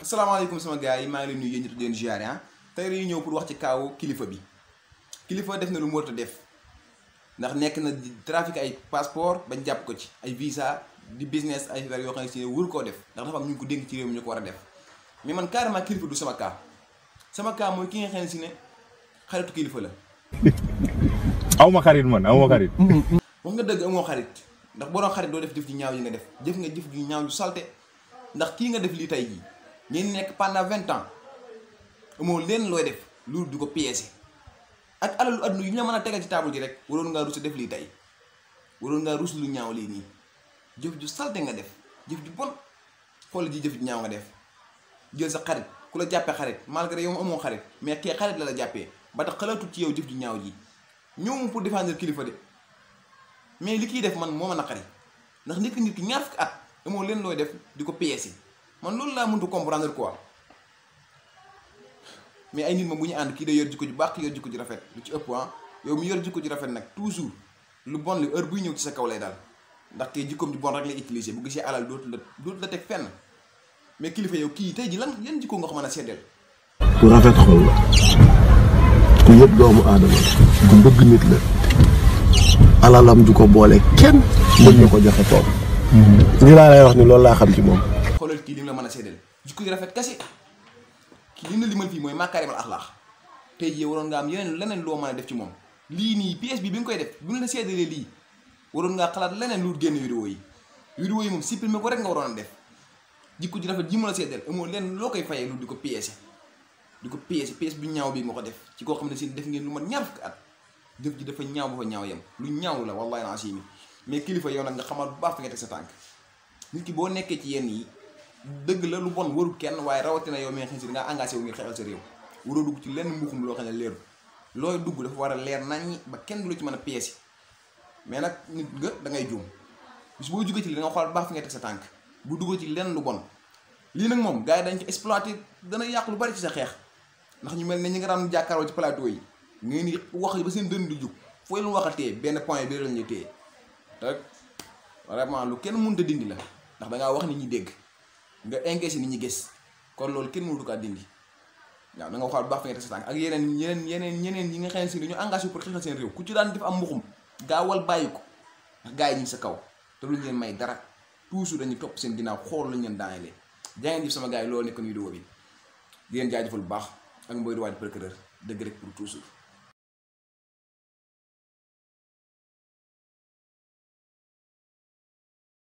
asalaamaaleykum sama gars yi maa ngi leen nuyu yéen ñëpp di leen ziare ah tey dañuy ñëw pour wax ci kaawu kilifa bi kilifa def na lu mu war a def ndax nekk na di trafic ay passeport bañ jàpp ko ci ay visa di business ay affaire yoo xam ne si wër koo def ndax dafa am ñu ngi ko dénk ci réew mi ñu ko war a def mais man carrément kilifa du sama cas sama cas mooy ki nga xam ne si ne xaritu kilifa la. aw ma xarit man aw ma xarit. wax nga dëgg amoo xarit ndax boo doon xarit doo def jëf ju ñaaw yi nga def jëf nga jëf ju ñaaw yu salte ndax kii nga def lii tey jii ngeen nekk pendant vingt ans amoo leen looy def loolu di ko piéger ak alalu adduna yu ñu la mën a tegal ci table ji rek waroon ngaa rus def lii tey waroon ngaa rus lu ñaaw lii nii jëf ju salte nga def jëf ju bon xool ji jëf ju ñaaw nga def jël sa xarit ku la jàppee xarit malgré yow amoo xarit mais kee xarit la la jàppee ba tax xalaatut ci yow jëf ju ñaaw ji ñëw pour défendre kilifa de mais li kiy def man moo ma naqari ndax nit ki nit ki ñaar fukki at amoo leen looy def di ko piéger man loolu laa mëntu comprendre quoi mais ay nit ma bu ñu ànd kii day yor jikko ju baax kii yor jikko ju rafet lu ci ëpp ah yow mi yor jikko ju rafet nag toujours lu bon li heure buy ñëw ci sa kaw lay daal ndax kii jikkoom ju bon rek lay utiliser bu gisee alal dootu la dootu la teg fenn mais kilifa yow kii tey ji lan yan jikko nga ko mën a seddeel ku rafet xol la ku yëpp doomu aadama la ku bëgg nit la alalam du ko boole kenn mën na ko joxe toog ni laa lay wax ni loolu laa xam ci moom xoolal kii li mu la mën a seddeel jikko ju rafet kese kii li mu la limal fii mooy makaarimal axlaax tey jii waroon nga am yeneen leneen loo mën a def ci moom lii nii pièce bi bi nga koy def bu ñu la seddalee lii waroon ngaa xalaat leneen lu génn vidéo yi vidéo yi moom supprimer ko rek nga waroon a def jikko ju rafet ji mu la seddeel amoo leen loo koy fayee lu di ko piéger di ko piéger pièce bu ñaaw bi nga ko def ci koo xam ne si def ngeen lu mat ñaar fukki at jëf ji dafa ñaaw ba fa ñaaw yem lu ñaaw la wallahi naa si mais kilifa yow nag nga xamal bu baax fi nga teg sa tànk nit ki boo nekkee ci yenn yi dëgg la lu bon warul kenn waaye rawatina yow mi nga xam si dangaa engagé wu ngir xeexal sa réew waroo dugg ci lenn mbuxum loo xam ne leeru looy dugg dafa war a leer naññi ba kenn du la ci mën a pièce mais nag nit nga da ngay juum bis boo jógee ci li da nga xool bu baax fi nga teg sa tànk bu dugg ci lenn lu bon lii nag moom gars yi dañ ko exploité dana yàq lu bari ci sa xeex ndax ñu mel ne ñi nga daan jàkkaaroo ci plateau yi ngeen di wax ba seen dënn di jug fooy lu waxatee benn point bi lañ ñuy téye te vraiment lu kenn mënut a dindi la ndax da ngaa wax nit ñi dégg nga encaissé nit ñi gis kon loolu kenn mënut kaa dindi waaw da nga waxaat bu baax fi nga teg sa tànk ak yeneen yeneen yeneen yeneen yi nga xam ne si dañu engagé pour xeexal seen réew ku ci daan def am mbuxum gaawal bàyyi ko ndax gars yi ñu ngi sa kaw te luñ leen may dara toujours dañuy topp seen ginnaaw xool lañ leen daanelee jaa ngeen jëf sama gars yi loolu nekkoon vidéo bi di leen jaajëfal bu baax ak mboy di waaj procureur dëgg rek pour toujours